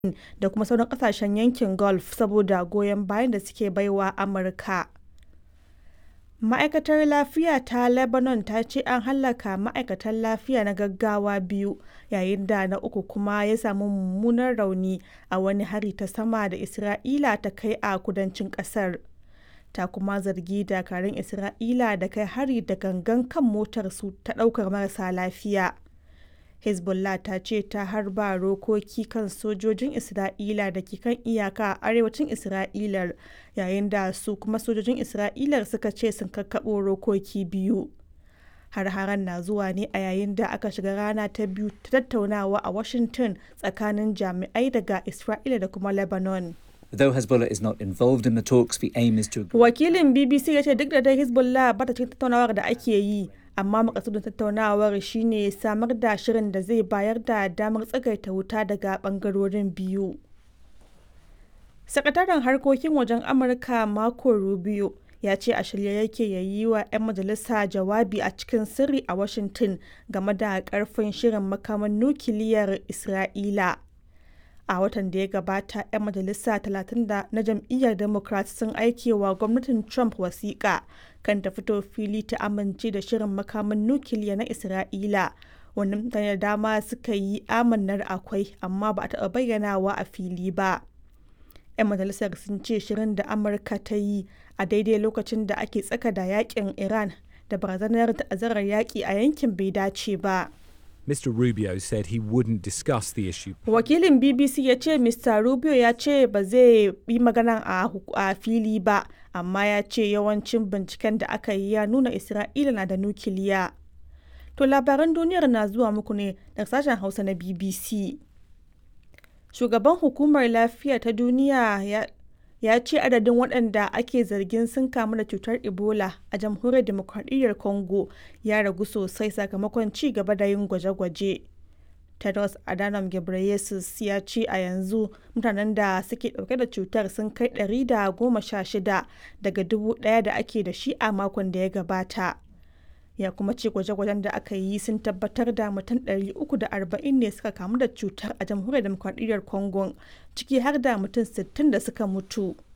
da kuma sauran kasashen yankin Gulf saboda goyon bayan da suke baiwa Amurka. Ma'aikatar Lafiya ta Lebanon ta ce an hallaka ma'aikatan lafiya na gaggawa biyu yayin da na uku kuma ya samu mummunan rauni a wani hari ta sama da Isra'ila ta kai a kudancin kasar. Ta kuma zargi dakarun Isra'ila da kai hari da gangan kan motarsu ta ɗaukar marasa lafiya. Hezbollah ta ce ta harba rokoki kan sojojin Isra'ila da ke kan iyaka a arewacin Isra'ilar yayin da su kuma sojojin Isra'ilar suka ce sun kakkaɓo rokoki biyu. Har-haren na zuwa ne a yayin da aka shiga rana ta biyu ta tattaunawa a Washington tsakanin jami'ai daga Isra'ila da kuma Lebanon. Though Hezbollah is not involved in the talks, the aim is to Wakilin BBC ya ce duk da dai Hezbollah ba ta cikin tattaunawar da ake yi, amma makasudin tattaunawar shine samar da shirin da zai bayar da damar tsagaita wuta daga bangarorin biyu. Sakataren harkokin wajen Amurka Marco Rubio ya ce a shirye yake ya yi wa 'yan majalisa jawabi a cikin sirri a Washington game da karfin shirin makaman nukiliyar Isra'ila. a watan da ya gabata 'yan majalisa 30 na jam'iyyar democrat sun aike wa gwamnatin trump wasiƙa kan ta fito fili ta amince da shirin makaman nukiliya na isra'ila wani mutane da dama suka yi amannar akwai amma ba a taɓa bayyanawa a fili ba 'yan majalisar sun ce shirin da amurka ta yi a daidai lokacin da ake tsaka da yakin iran da barazanar ta'azzarar yaƙi a yankin bai dace ba. Mr. Rubio said he wouldn't discuss the issue. Wakilin BBC ya ce Mr. Rubio ya ce ba zai yi magana a fili ba, amma ya ce yawancin binciken da aka yi ya nuna Isra'ila na da nukiliya. To labaran duniyar na zuwa muku ne daga sashen Hausa na BBC. Shugaban hukumar lafiya ta duniya ya ya ce adadin waɗanda ake zargin sun kamu da cutar ebola a jamhuriyar demokradiyyar congo ya ragu sosai sakamakon ci gaba da yin gwaje-gwaje tedros adhanom ghebreyesus ya ce a yanzu mutanen da suke ɗauke da cutar sun kai 116 daga dubu ɗaya da ake da shi a makon da ya gabata ya kuma ce gwaje-gwajen da aka yi sun tabbatar da mutum 340 ne suka kamu da cutar a jamhuriyar demokradiyyar congo ciki har da mutum 60 da suka mutu